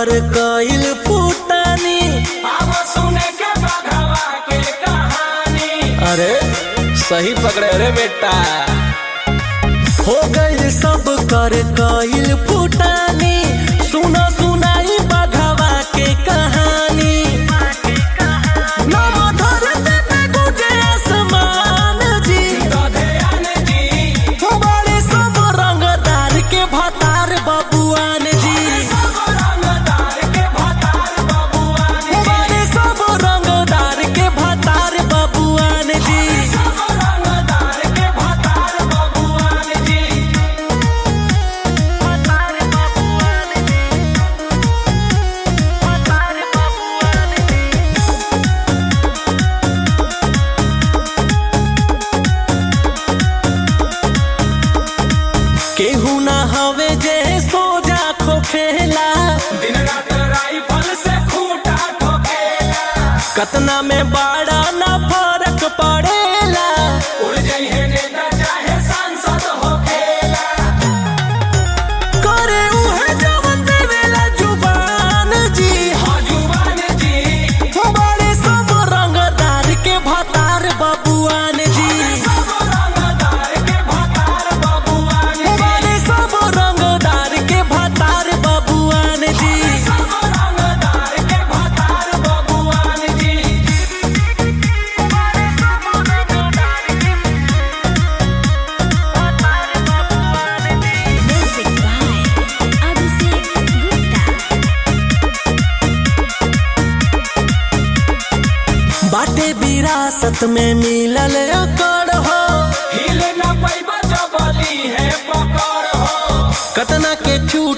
कर कइल फूटानी अब सुने के बघवा के कहानी अरे सही पकड़े रे बेटा हो गइल सब कर कइल फूटानी सुनो सुनाई बघवा के कहानी नव धरती पे गुजे आसमान जी दधयान जी बड़े सब रंगदार के भतार बबुआन जी सब रंगदार के भतार बबुआन बड़े सब रंगदार के भतार बबुआन जी सब रंगदार के भतार बबुआन जी केहू ना हवे जे सोजा खोखेला दिन रात राइफल से खूंटा ठोकेला कतना में बड़ा ना फर्क पड़ेला उड़ जाइए नेता चाहे सांसद होखेला करे उहे जवन देवेला जुबान जी हाँ जुबान जी बड़े सब रंगदार के भतार बबुआन जी सब रंगदार के भतार बबुआन बड़े सब रंगदार के भतार बबुआन जी सब रंगदार के भतार बबुआन जी Music by Abhishek Gupta. बाटे विरासत में मिलल अकड़ हो हिले न पैबा जबली है पकड़ हो कतना के छूट